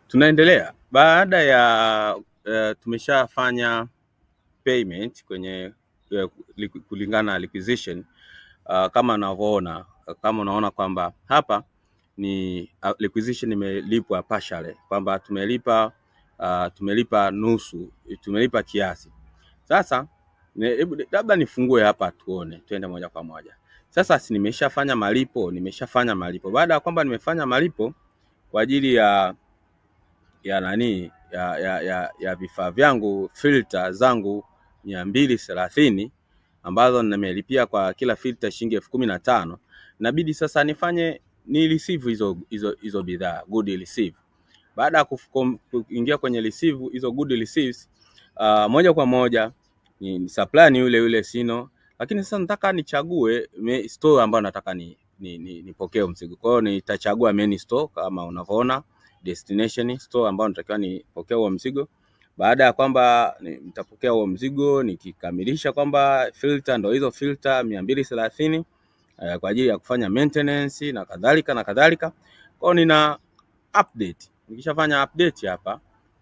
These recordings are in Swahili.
Tunaendelea baada ya uh, tumeshafanya payment kwenye uh, liqu- kulingana na requisition uh, kama unavyoona kama unaona kwamba hapa ni uh, requisition imelipwa partially kwamba tumelipa uh, tumelipa nusu tumelipa kiasi sasa ne- hebu labda nifungue hapa tuone twende moja kwa moja sasa si nimeshafanya malipo nimeshafanya malipo baada ya kwamba nimefanya malipo kwa ajili ya ya nani ya ya ya, ya vifaa vyangu filter zangu mia mbili thelathini ambazo nimelipia kwa kila filter shilingi elfu kumi na tano inabidi sasa nifanye ni receive hizo hizo hizo bidhaa good receive baada ya kuf- kom- kuingia kwenye receive hizo good receives uh, moja kwa moja ni ni supplier ni yule yule Sino, lakini sasa nataka nichague me- store ambayo nataka ni ni, ni, nipokee huo mzigo. Kwa hiyo nitachagua main store kama unavyoona, destination store ambayo natakiwa nipokee huo mzigo. Baada ya kwamba ni- nitapokea huo mzigo, nikikamilisha kwamba filter ndo hizo filter mia mbili thelathini eh, kwa ajili ya kufanya maintenance na kadhalika na kadhalika. Kwa hiyo nina update. Nikishafanya update hapa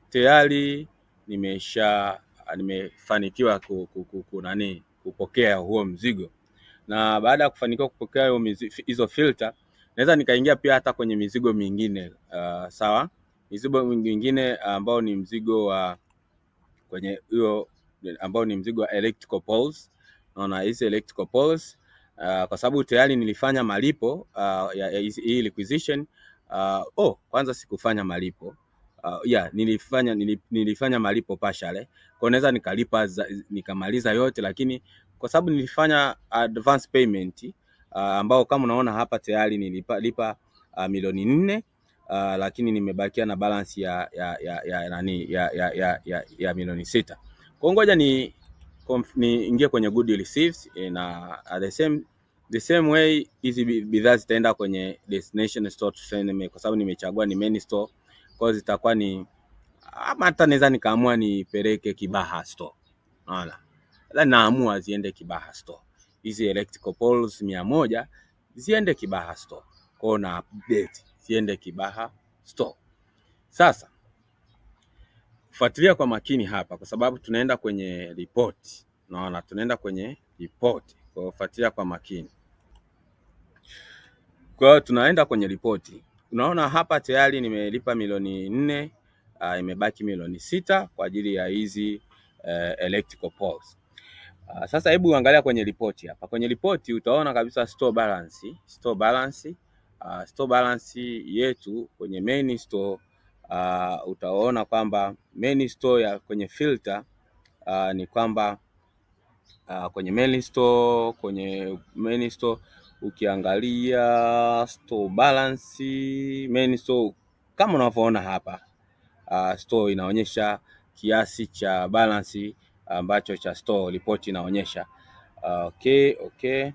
tayari nimesha nimefanikiwa ku, ku, ku, ku, nani kupokea huo mzigo, na baada ya kufanikiwa kupokea huo mizi- hizo filter naweza nikaingia pia hata kwenye mizigo mingine uh, sawa, mizigo mingine ambao ni mzigo wa kwenye hiyo ambao ni mzigo wa electrical poles. Naona hizi electrical poles uh, kwa sababu tayari nilifanya malipo uh, ya, ya hizi- hii requisition uh, oh, kwanza sikufanya malipo uh, yeah, nilifanya nili- nilifanya malipo partially, kwa naweza nikalipa za- nikamaliza yote, lakini kwa sababu nilifanya advance payment uh, ambao kama unaona hapa tayari nilipa lipa uh, milioni nne uh, lakini nimebakia na balance ya ya ya ya nani ya ya ya, ya, ya milioni sita. Kwa hiyo ngoja ni conf- niingie kwenye good receipts eh, na at the same the same way hizi bi- bidhaa zitaenda kwenye destination store tuseme, kwa sababu nimechagua ni main store, kwa hiyo zitakuwa ni ama hata naweza nikaamua nipeleke Kibaha store, unaona, ila naamua ziende Kibaha store. Hizi electrical poles mia moja ziende Kibaha store, kwa hiyo na update ziende Kibaha store. Sasa fuatilia kwa makini hapa, kwa sababu tunaenda kwenye report. Unaona, tunaenda kwenye report, kwa hiyo fuatilia kwa makini. Kwa hiyo tunaenda kwenye ripoti. Unaona hapa tayari nimelipa milioni nne, uh, imebaki milioni sita kwa ajili ya hizi uh, electrical poles. Uh, sasa hebu angalia kwenye ripoti hapa. Kwenye ripoti utaona kabisa store balance, store balance, uh, store balance yetu kwenye main store uh, utaona kwamba main store ya kwenye filter uh, ni kwamba uh, kwenye main store, kwenye main store ukiangalia store balance main store kama unavyoona hapa uh, store inaonyesha kiasi cha balance ambacho cha store report inaonyesha. Uh, okay, okay.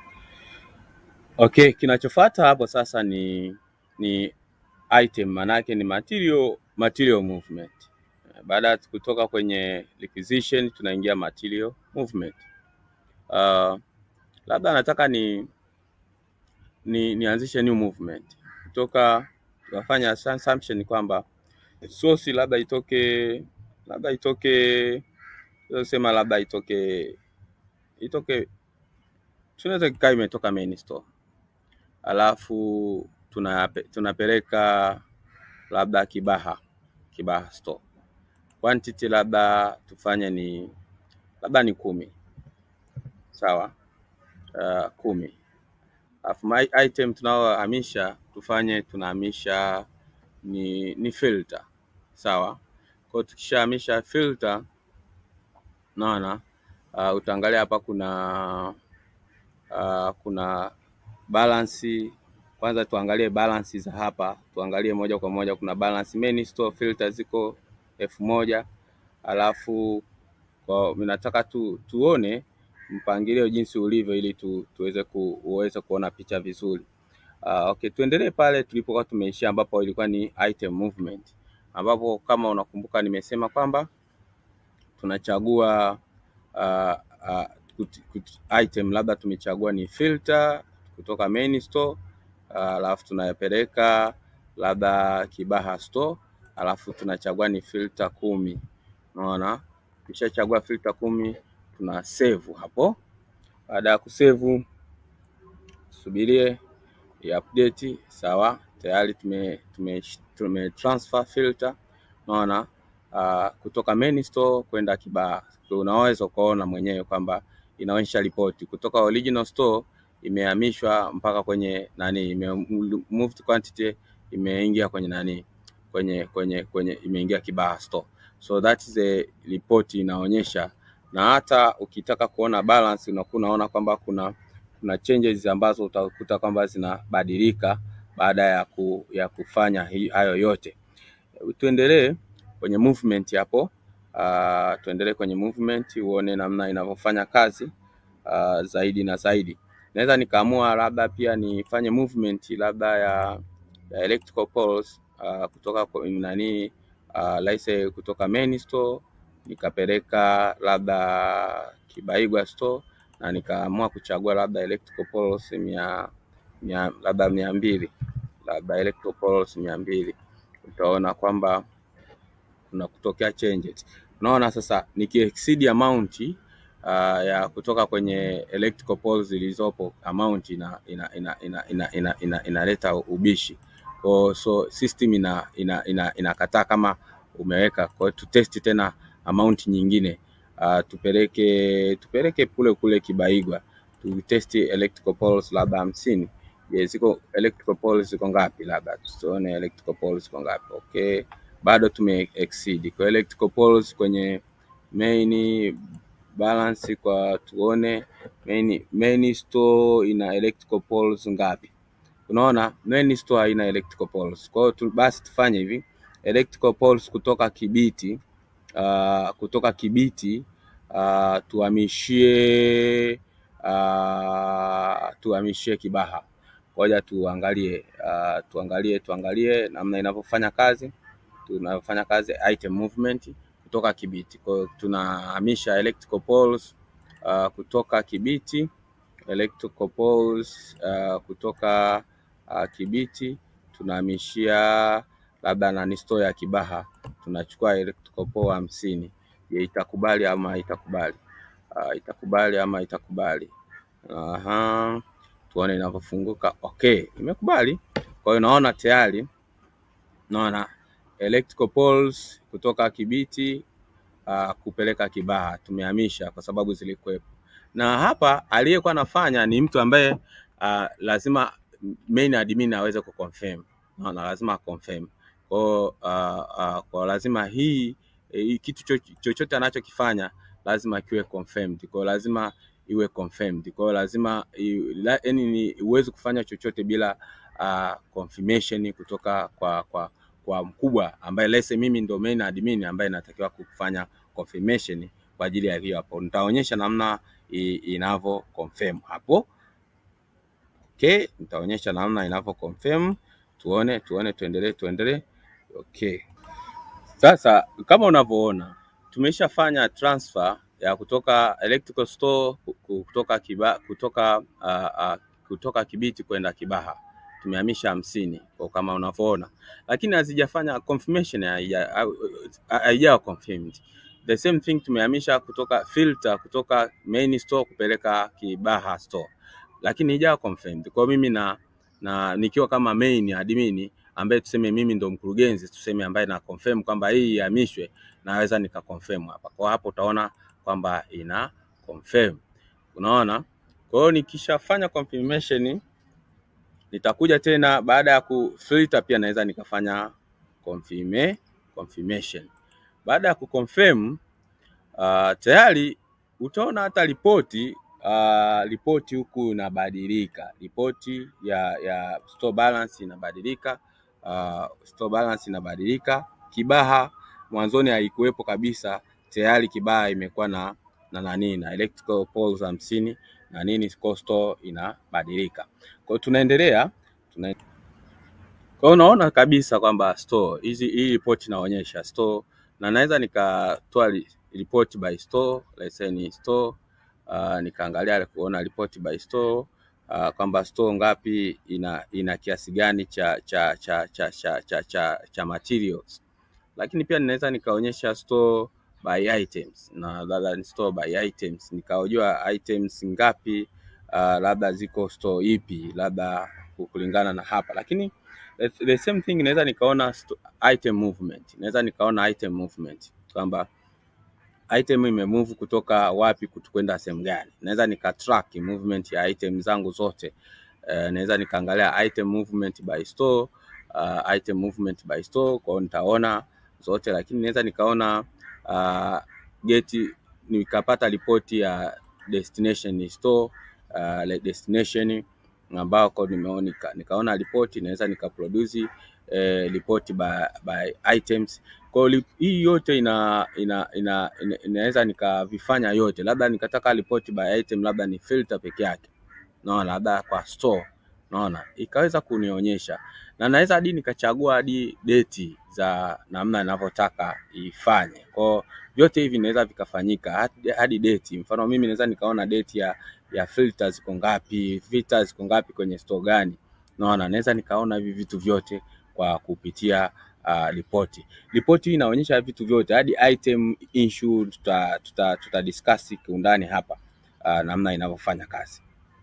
Okay, kinachofuata hapo sasa ni ni item manake ni material material movement. Baada ya kutoka kwenye requisition tunaingia material movement. Uh, labda nataka ni, ni nianzishe new movement kutoka tukafanya assumption kwamba source labda itoke labda itoke sema labda itoke itoke tunaweza kikaa imetoka main store alafu tunape, tunapeleka labda Kibaha Kibaha store quantity labda tufanye ni labda ni kumi sawa, uh, kumi alafu my item tunaohamisha tufanye tunahamisha ni, ni filter sawa. Kwa hiyo tukishahamisha filter, naona uh, utaangalia hapa kuna uh, kuna balance. Kwanza tuangalie balance za hapa, tuangalie moja kwa moja. Kuna balance main store filter ziko elfu moja alafu kwa mimi nataka tu, tuone mpangilio jinsi ulivyo ili tu, tuweze ku, uweze kuona picha vizuri. Uh, okay, tuendelee pale tulipokuwa tumeishia ambapo ilikuwa ni item movement, ambapo kama unakumbuka nimesema kwamba tunachagua uh, uh, kut, kut, item labda tumechagua ni filter kutoka main store uh, alafu tunayapeleka labda Kibaha store alafu tunachagua ni filter kumi. Unaona, tukishachagua filter kumi tuna save hapo. Baada ya kusave, subirie update. Sawa, tayari tume, tume, tume transfer filter unaona, uh, kutoka main store kwenda Kibaha. Unaweza ukaona mwenyewe kwamba inaonyesha ripoti kutoka original store imehamishwa mpaka kwenye nani, ime moved quantity imeingia kwenye nani, kwenye kwenye kwenye imeingia Kibaha store, so that is the report inaonyesha. Na hata ukitaka kuona balance unakuwa unaona kwamba kuna kuna changes ambazo utakuta kwamba zinabadilika baada ya, ku, ya kufanya hi, hayo yote. Tuendelee kwenye movement hapo. Uh, tuendelee kwenye movement uone namna inavyofanya kazi uh, zaidi na zaidi. Naweza nikaamua labda pia nifanye movement labda ya, ya electrical poles uh, kutoka kwa nani uh, laise kutoka main store nikapeleka labda Kibaigwa store na nikaamua kuchagua labda electrical poles mia, mia labda mia mbili labda electrical poles mia mbili utaona kwamba kuna kutokea changes. Unaona sasa nikiexceed amount uh, ya kutoka kwenye electrical poles zilizopo amount ina ina ina ina ina ina ina inaleta ubishi. Kwa so system ina ina ina inakataa kama umeweka. Kwa hiyo tutesti tena amount nyingine. Uh, tupeleke tupeleke kule kule Kibaigwa. Tutesti electrical poles labda hamsini. Je, ziko electrical poles ziko ngapi? Labda tuone electrical poles ziko ngapi. Okay bado tume exceed kwa electrical poles kwenye main balance, kwa tuone main, main store ina electrical poles ngapi? Unaona main store haina electrical poles. Kwa hiyo tu, basi tufanye hivi electrical poles kutoka Kibiti uh, kutoka Kibiti uh, tuhamishie uh, tuhamishie Kibaha. Ngoja tuangalie uh, tuangalie tuangalie namna inavyofanya kazi tunafanya kazi item movement kutoka Kibiti. Kwa hiyo tunahamisha electrical poles uh, kutoka Kibiti electrical poles uh, kutoka uh, Kibiti tunahamishia labda nani store ya Kibaha, tunachukua electrical pole hamsini. Je, itakubali ama itakubali? Uh, itakubali ama itakubali? Aha, tuone inavyofunguka. Okay, imekubali. Kwa hiyo naona tayari naona electrical poles kutoka Kibiti uh, kupeleka Kibaha tumehamisha kwa sababu zilikuwepo, na hapa aliyekuwa anafanya ni mtu ambaye uh, lazima main admin aweze kuconfirm. Naona lazima confirm kwa uh, uh, kwa lazima hii hii kitu chochote anachokifanya lazima kiwe confirmed, kwa lazima iwe confirmed. Kwa lazima yaani huwezi kufanya chochote bila uh, confirmation kutoka kwa kwa kwa mkubwa ambaye lese mimi ndo main admin ambaye natakiwa kufanya confirmation kwa ajili ya hiyo hapo. Nitaonyesha namna inavyo confirm hapo. Okay, nitaonyesha namna inavyo confirm. Tuone tuone, tuendelee tuendelee. Okay, sasa kama unavyoona tumeshafanya transfer ya kutoka electrical store kutoka kiba, kutoka uh, uh, kutoka Kibiti kwenda Kibaha tumehamisha hamsini kwa kama unavyoona, lakini hazijafanya confirmation, haijawa confirmed. The same thing tumehamisha kutoka filter kutoka main store kupeleka Kibaha store, lakini haijawa confirmed. Kwa mimi na, na nikiwa kama main admin ambaye tuseme mimi ndo mkurugenzi tuseme, ambaye na confirm kwamba hii ihamishwe, naweza nika confirm hapa. Kwa hapo utaona kwamba ina confirm, unaona. Kwa hiyo nikishafanya confirmation nitakuja tena baada ya kufilter pia naweza nikafanya confirm, confirmation. Baada ya kuconfirm uh, tayari utaona hata ripoti uh, ripoti huku inabadilika, ripoti ya ya store balance inabadilika uh, store balance inabadilika. Kibaha mwanzoni haikuwepo kabisa, tayari Kibaha imekuwa na na nani na electrical poles hamsini na nini, store inabadilika. Kwa hiyo tunaendelea tuna... kwa hiyo unaona kabisa kwamba store hizi hii report inaonyesha store, na naweza nikatoa report by store, let's say ni store uh, nikaangalia kuona report by store uh, kwamba store ngapi ina ina kiasi gani cha cha cha cha cha cha, cha, cha materials lakini pia ninaweza nikaonyesha store by items na labda ni store by items, nikaojua items ngapi uh, labda ziko store ipi, labda kulingana na hapa, lakini the, the same thing naweza nikaona sto- item movement, naweza nikaona item movement kwamba item imemove kutoka wapi kut- kwenda sehemu gani. Naweza nika track movement ya item zangu zote. Uh, naweza nikaangalia item movement by store, uh, item movement by store, kwa hiyo nitaona zote, lakini naweza nikaona uh, geti nikapata ripoti ya destination store uh, like destination ambako nimeona nika, nikaona ripoti naweza nikaproduce eh, ripoti by, by items kwa hiyo li- hii yote ina, ina, ina, ina, inaweza nikavifanya yote, labda nikataka ripoti by item, labda ni filter peke yake, naona labda kwa store, naona ikaweza kunionyesha, na naweza hadi nikachagua hadi date za namna ninavyotaka ifanye. Kwa hiyo vyote hivi vinaweza vikafanyika hadi, hadi date. Mfano mimi naweza nikaona date ya ya filters ziko ngapi, filters ziko ngapi kwenye store gani, naona naweza nikaona hivi vitu vyote kwa kupitia uh, ripoti. Ripoti hii inaonyesha vitu vyote hadi item issue, tuta, tuta, tuta discuss kiundani hapa uh, namna inavyofanya kazi.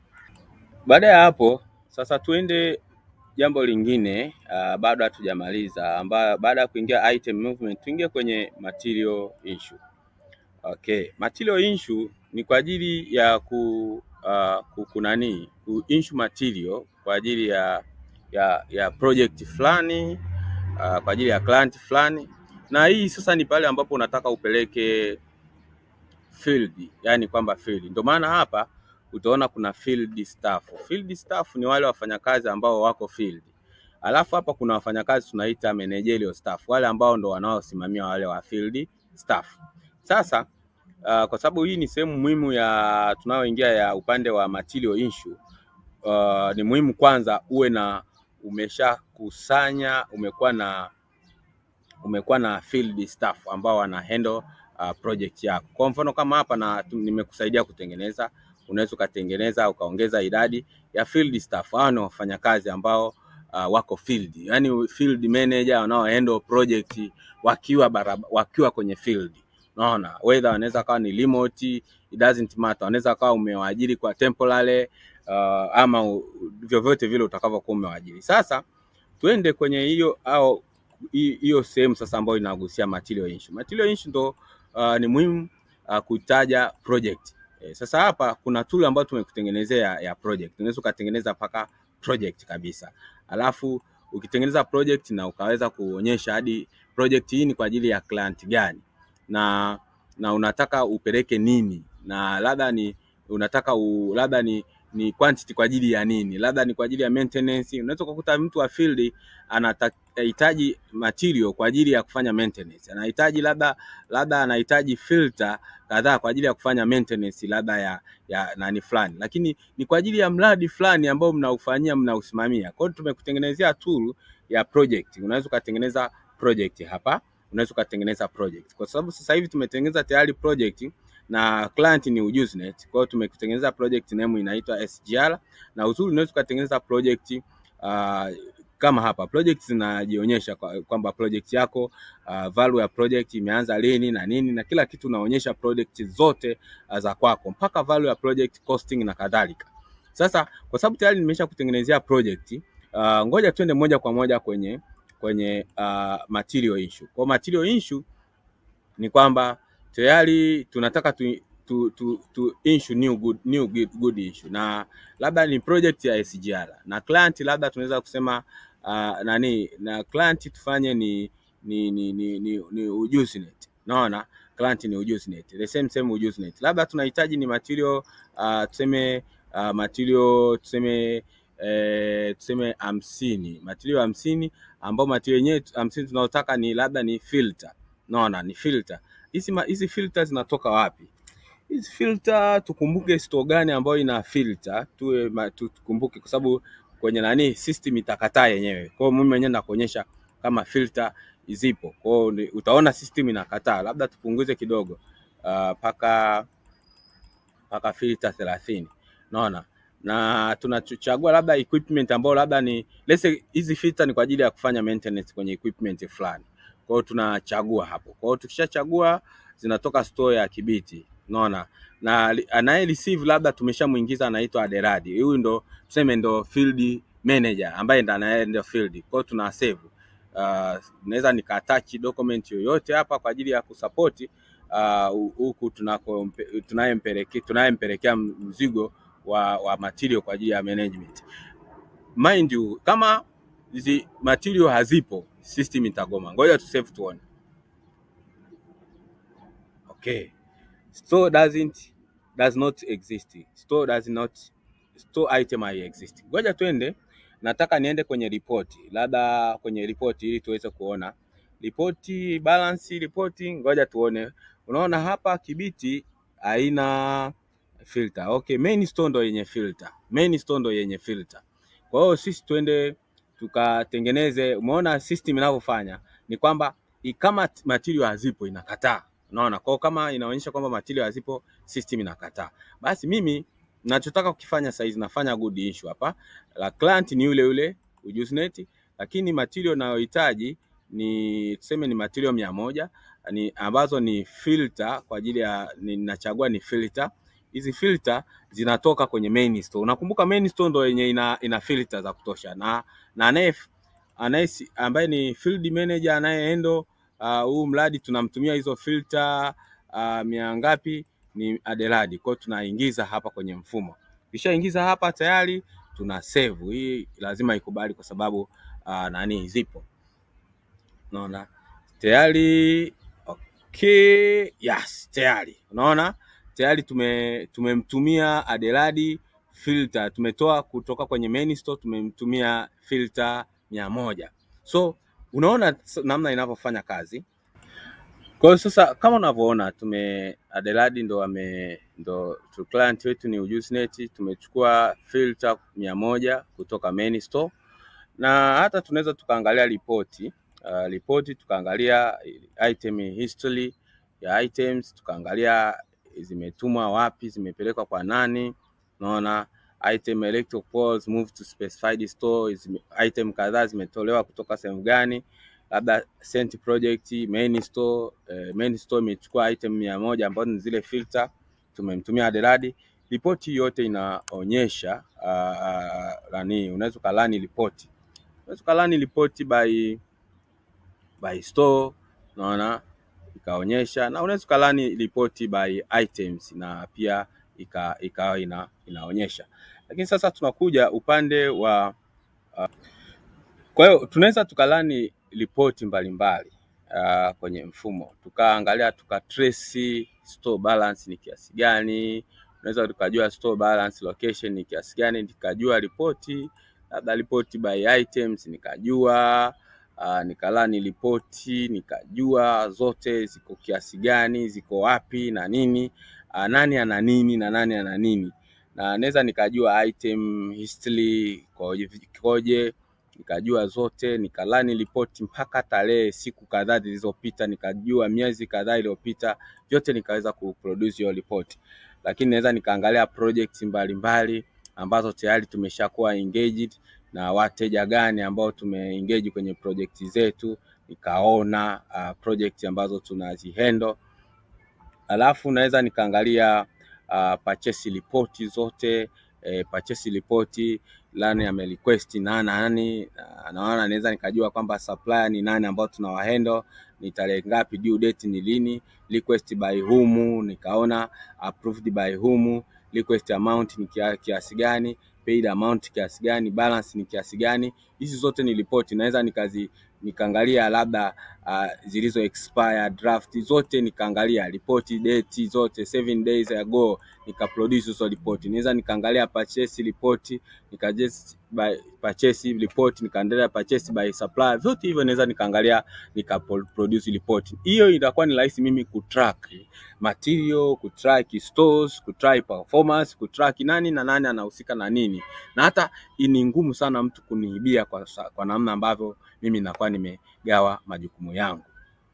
Baada ya hapo sasa tuende jambo lingine uh, bado hatujamaliza, ambayo baada ya kuingia item movement tuingie kwenye material issue. Okay, material issue ni kwa ajili ya ku uh, ku- kunani ku issue material kwa ajili ya ya ya project fulani uh, kwa ajili ya client fulani, na hii sasa ni pale ambapo unataka upeleke field, yani kwamba field. Ndio maana hapa utaona kuna field staff. Field staff ni wale wafanyakazi ambao wako field. Alafu hapa kuna wafanyakazi tunaita managerial staff, wale ambao ndo wanaosimamia wale wa field staff. Sasa uh, kwa sababu hii ni sehemu muhimu ya tunayoingia ya upande wa material issue uh, ni muhimu kwanza uwe na umeshakusanya umekuwa na umekuwa na field staff ambao wana handle uh, project yako. Kwa mfano kama hapa na tu- nimekusaidia kutengeneza, unaweza ukatengeneza ukaongeza idadi ya field staff. Hao ni wafanyakazi ambao uh, wako field, yani field manager wanao handle project wakiwa baraba, wakiwa kwenye field. Unaona, whether wanaweza kawa ni remote, it doesn't matter. Wanaweza kawa umewaajiri kwa temporary uh, ama u- vyovyote vile utakavyokuwa umewaajiri. Sasa tuende kwenye hiyo au hi- hiyo sehemu sasa ambayo inagusia material issue. Material issue ndo uh, ni muhimu uh, kutaja project. Eh, sasa hapa kuna tool ambayo tumekutengenezea ya project. Unaweza ukatengeneza mpaka project kabisa. Alafu ukitengeneza project na ukaweza kuonyesha hadi project hii ni kwa ajili ya client gani na na unataka upeleke nini na labda ni unataka u, labda ni ni quantity kwa ajili ya nini, labda ni kwa ajili ya maintenance. Unaweza kukuta mtu wa field anahitaji material kwa ajili ya kufanya maintenance, anahitaji labda labda anahitaji filter kadhaa kwa ajili ya kufanya maintenance labda ya ya nani fulani, lakini ni kwa ajili ya mradi fulani ambao mnaufanyia mnausimamia. Kwa hiyo tumekutengenezea tool ya project, unaweza ukatengeneza project hapa, unaweza ukatengeneza project kwa sababu sasa hivi tumetengeneza tayari project na client ni Ujuzinet. Kwa hiyo tumekutengeneza project name inaitwa SGR, na uzuri unaweza ukatengeneza project uh, kama hapa project zinajionyesha kwa- kwamba project yako uh, value ya project imeanza lini na nini na kila kitu unaonyesha project zote uh, za kwako mpaka value ya project costing na kadhalika. Sasa kwa sababu tayari nimesha kutengenezea project uh, ngoja tuende moja kwa moja kwenye kwenye uh, material issue. Kwa material issue ni kwamba tayari tunataka tu, tu, tu, tu issue new good, new good, good issue na labda ni project ya SGR na client labda tunaweza kusema uh, nani na client tufanye ni ni ni ni, ni, ni Ujuzinet. Naona client ni Ujuzinet. The same same Ujuzinet. Labda tunahitaji ni material uh, tuseme uh, material tuseme eh, tuseme hamsini material hamsini ambao material yenyewe hamsini tunaotaka ni labda ni filter naona ni filter hizi ma- hizi filter zinatoka wapi hizi filter tukumbuke store gani ambayo ina filter tuwe ma- tu- tukumbuke kwa sababu kwenye nani system itakataa yenyewe kwa hiyo mimi mwenyewe nakuonyesha kama filter zipo kwa hiyo ni- utaona system inakataa labda tupunguze kidogo ah, mpaka mpaka filter thelathini unaona na tunachagua labda equipment ambayo labda ni let's say hizi filter ni kwa ajili ya kufanya maintenance kwenye equipment fulani Kwa hiyo tunachagua hapo. Kwa hiyo tukishachagua zinatoka store ya Kibiti, unaona, na li- anaye receive labda tumeshamuingiza anaitwa Aderadi. Huyu ndo tuseme ndo field manager ambaye ndo anaenda field. Kwa hiyo tuna save. Uh, naweza nika attach document yoyote hapa kwa ajili ya kusupport ah, huku tunako tunayempelekea tunayempelekea mzigo wa, wa material kwa ajili ya management. Mind you, kama hizi material hazipo, system itagoma. Ngoja tu save tuone. Okay. Store doesn't does not exist. Store does not store item hai exist. Ngoja twende, nataka niende kwenye ripoti, labda kwenye ripoti ili tuweze kuona ripoti, balance ripoti. Ngoja tuone, unaona hapa Kibiti haina filter. Okay, main store ndo yenye filter, main store ndo yenye filter. Kwa hiyo sisi twende tukatengeneze. Umeona system inavyofanya ni kwamba i- kama t- material hazipo inakataa, unaona. Kwa hiyo kama inaonyesha kwamba material hazipo, system inakataa. Basi mimi nachotaka kukifanya saizi nafanya good issue hapa. La client ni yule yule Ujuzinet, lakini material nayohitaji ni tuseme ni material mia moja ni ambazo ni filter kwa ajili ya ninachagua ni filter. Hizi filter zinatoka kwenye main store. Unakumbuka main store ndo yenye ina, ina filter za kutosha na na anaye anaye ambaye ni field manager anayeendo ah, huu mradi tunamtumia hizo filter uh, mia ngapi ni Adeladi. Kwa hiyo tunaingiza hapa kwenye mfumo. Kishaingiza hapa tayari tuna save. Hii lazima ikubali kwa sababu uh, nani zipo. Unaona? Tayari okay, yes, tayari. Unaona? Tayari tume tumemtumia Adeladi filter, tumetoa kutoka kwenye main store tumemtumia filter mia moja. So unaona s- namna inavyofanya kazi. Kwa hiyo sasa kama unavyoona tume Adeladi ndo ame ndo tu client wetu ni Ujuzinet, tumechukua filter mia moja kutoka main store na hata tunaweza tukaangalia ripoti uh, ripoti tukaangalia item history ya items, tukaangalia zimetumwa wapi, zimepelekwa kwa nani. Unaona item electrical poles moved to specified store, zime, item kadhaa zimetolewa kutoka sehemu gani, labda sent project main store eh, main store imechukua item mia moja ambazo ni zile filter, tumemtumia Adeladi. Ripoti yote inaonyesha uh, nani, unaweza ukalani ripoti unaweza ukalani ripoti by by store, unaona ikaonyesha, na unaweza ukalani ripoti by items na pia ika ikawa ina, inaonyesha. Lakini sasa tunakuja upande wa kwa hiyo tunaweza tukalani ripoti mbalimbali uh, kwenye mfumo tukaangalia tuka trace store balance ni kiasi gani, unaweza tukajua store balance location ni kiasi gani, nikajua ripoti labda ripoti by items nikajua uh, nikalani ripoti nikajua zote ziko kiasi gani, ziko wapi na nini uh, nani ana nini na nani ana nini, na naweza nikajua item history ikoje ikoje nikajua zote, nikalani ripoti mpaka tarehe, siku kadhaa zilizopita, nikajua miezi kadhaa iliyopita, vyote nikaweza kuproduce hiyo ripoti. Lakini naweza nikaangalia projects mbalimbali ambazo tayari tumeshakuwa engaged na wateja gani ambao tumeengage kwenye project zetu, nikaona uh, project ambazo tunazihandle alafu naweza nikaangalia uh, purchase report zote eh, purchase report nani ame request na nani na- naona naweza nikajua kwamba supplier ni nani ambao tunawahandle ni tarehe ngapi, due date ni lini, request by whom, nikaona approved by whom, request amount ni kia- kiasi gani, paid amount kiasi gani, balance ni kiasi gani. Hizi zote ni ripoti, naweza nikazi nikaangalia labda uh, zilizo expire draft zote nikaangalia ripoti date zote seven days ago nikaproduce hizo ripoti. Naweza nikaangalia purchase report nika just by purchase report nikaendelea purchase by supplier, vyote hivyo naweza nikaangalia nika produce report. Hiyo itakuwa ni rahisi mimi kutrack material, kutrack stores, kutrack performance, kutrack nani na nani anahusika na nini, na hata ni ngumu sana mtu kuniibia kwa, sa- kwa namna ambavyo mimi nakuwa nimegawa majukumu yangu.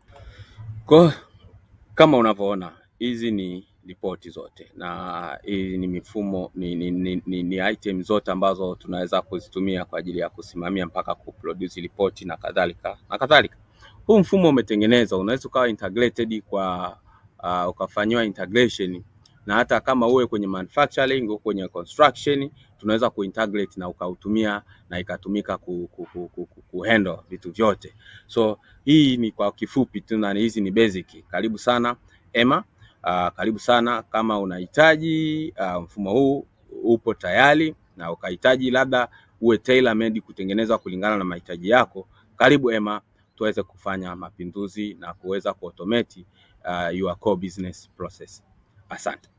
Kwa kama unavyoona hizi ni ripoti zote na hii ni mifumo ni, ni, ni, ni, ni item zote ambazo tunaweza kuzitumia kwa ajili ya kusimamia mpaka kuproduce ripoti na kadhalika na kadhalika. huu mfumo umetengenezwa, unaweza ukawa integrated kwa uh, ukafanyiwa integration na hata kama uwe kwenye manufacturing au kwenye construction tunaweza kuintegrate na ukautumia na ikatumika ku, ku, ku, ku, ku, kuhandle vitu vyote. So hii ni kwa kifupi tu, na hizi ni basic. Karibu sana Emma. Uh, karibu sana kama unahitaji uh, mfumo huu upo tayari na ukahitaji labda uwe tailor made kutengenezwa kulingana na mahitaji yako, karibu Emma tuweze kufanya mapinduzi na kuweza kuautomate uh, your core business process. Asante.